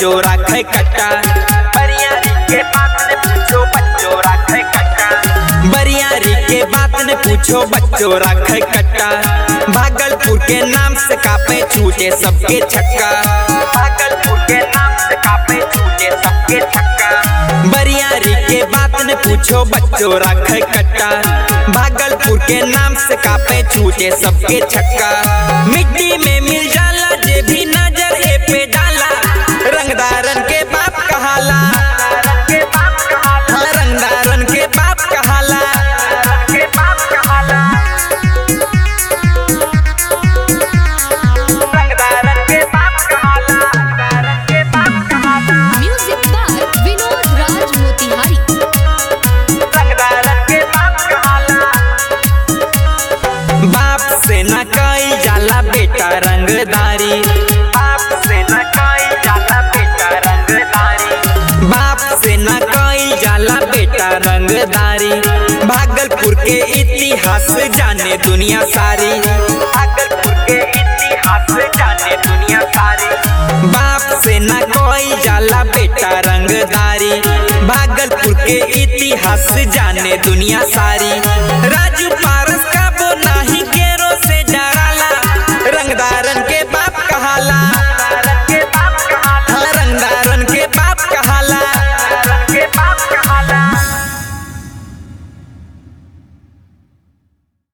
बच्चों राखे कट्टा बरियारी के बात ने पूछो बच्चों राखे कट्टा बरियारी के बात ने पूछो बच्चों राखे कट्टा भागलपुर के नाम से कापे छूटे सबके छक्का भागलपुर के नाम से कापे छूटे सबके छक्का बरियारी के बात ने पूछो बच्चों राखे कट्टा भागलपुर के नाम से कापे छूटे सबके छक्का मिट्टी में मिल जाला जे भी नजर ए पे डाला रंगदारन के बाप कहाला हाँ, रंगदारन के बाप कहाला रंगदारन के बाप कहाला म्यूजिक बाय विनोद राज मोतिहारी बाप से न कई जाला बेटा रंगदारी बाप से न कई जाला बेटा रंगदारी बाप से न कई जाला बेटा रंगदारी भागलपुर के इतिहास जाने दुनिया सारी भागलपुर के इतिहास जाने दुनिया सारी बाप से न कोई जाला बेटा रंगदारी भागलपुर के इतिहास जाने दुनिया सारी राजू